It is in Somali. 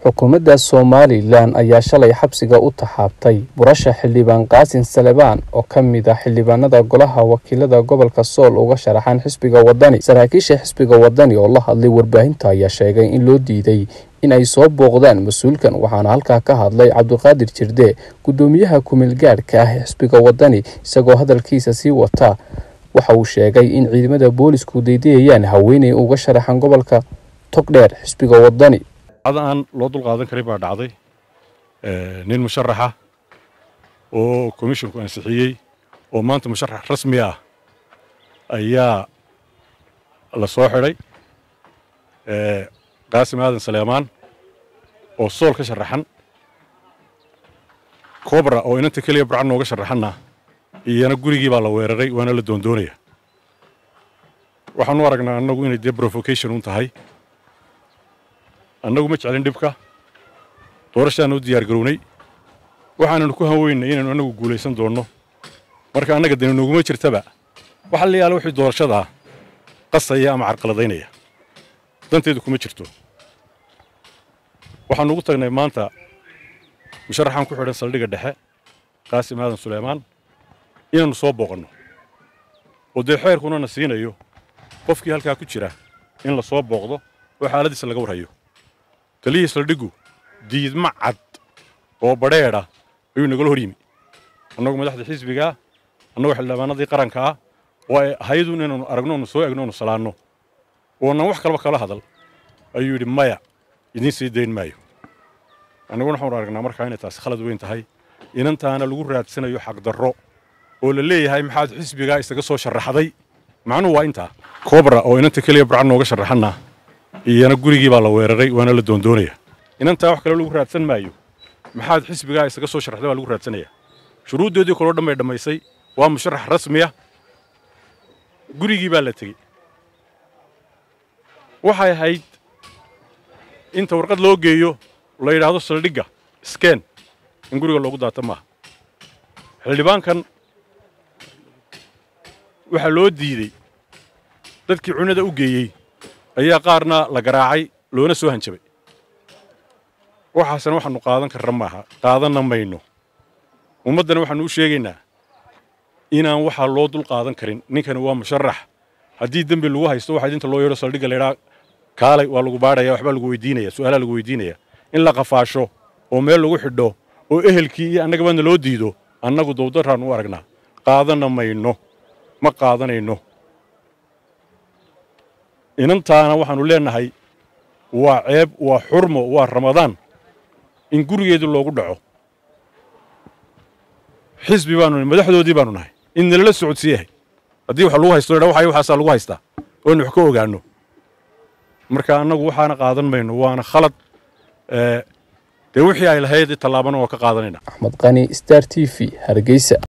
xukuumadda somalilan ayaa shalay xabsiga u taxaabtay burasha xildhibaan qaasin salebaan oo ka mid ah xildhibaanada golaha wakiilada gobolka sool uga sharaxan xisbiga wadani saraakiisha xisbiga wadani oo la hadlay warbaahinta ayaa sheegay in loo diiday in ay soo booqdaan mas-uulkan waxaana halkaa ka hadlay cabdiqaadir jirde guddoomiyaha kumeelgaadhka ah ee xisbiga wadani isagoo hadalkiisa sii wata waxa uu sheegay in ciidamada boolisku daydayayaan haweeney uga sharaxan gobolka togdheer xisbiga wadani cad aan loo dulqaadan karin baa dhacday nin musharaxa oo komishinku ansixiyey oo maanta musharax rasmi ah ayaa la soo xidhay qaasim aadan saleemaan oo sool ka sharaxan cobra oo inanta keliya burcan nooga sharaxanna iyana gurigii baa la weeraray waana la doondoonaya waxaan u aragnaa annagu inay dee provocation un tahay annagu ma jeclin dhibka doorashaana u diyaar garownay waxaananu ku hanweynay inaynu annagu guulaysan doonno marka annaga dani nooguma jirtaba waxa la yaala wixii doorashadaa qasaya ama carqaladaynaya danteedu kuma jirto waxaanu ugu tagnay maanta musharaxaan ku xidhan saldhigga dhexe qaasim aadan suleymaan inaannu soo booqanno oo dee xeerkuna na siinayo qofkii halkaa ku jira in la soo booqdo oo xaaladiisa laga warhayo taliyii saldhiggu diidma cad oo badheedha ayuu nagala hor yimi annagu madaxda xisbigaa annagu xildhibaanadii qaranka ah oo ay ahaydun inaanu aragno onu soo egno onu salaanno oonan wax kalaba kala hadal ayuu yidhi maya idiin sii dayn maayo annaguna waxaanu aragnaa markaa inay taasi khalad weyn tahay inantaana lagu raadsanayo xaqdarro oo la leeyahay maxaad xisbigaa isaga soo sharaxday macnuhu waa intaa cobra oo inanta keliya burcan nooga sharaxanna iyana gurigii baa la weeraray waana la doondoonaya inantaa wax kale lagu raadsan maayo maxaad xisbigaa isaga soo sharaxday baa lagu raadsanaya shuruuddoodii kaloo dhan bay dhammaysay waa musharax rasmiya gurigii baa la tegey waxay ahayd inta warqad loo geeyo la yidhaahdo saldhigga skeen in guriga loogu daata maaha xildhibaankan waxaa loo diidey dadkii cunada u geeyey ayaa qaarna la garaacay loona soo hanjabay waxaasna waxaannu qaadan karra maaha qaadanna mayno ummaddana waxaannu u sheegaynaa inaan waxaa loo dul qaadan karin ninkani waa musharax haddii dembi lagu haysto waxaa inta loo yeedho saldhigga laydhaa kaalay waa lagu baadhaya waxbaa lagu weydiinaya su'aalaa lagu weydiinaya in la qafaasho oo meel lagu xidho oo ehelkii iyo annagabaadna loo diido annagu dowdarraannu u aragnaa qaadanna mayno ma qaadanayno inantaana waxaannu leennahay waa ceeb waa xurmo waa ramadaan in gurigeedii loogu dhaco xisbi baanu nahay madaxdoodii baanu nahay in nalala socodsiiyahay haddii wax lagu haysto dha waxay waxaasaa lagu haystaa oonu wax ka ogaanno marka annagu waxaana qaadan mayno waana khalad dee wixii ay lahayd tallaabana waa ka qaadanayna axmed qani star t v hargeysa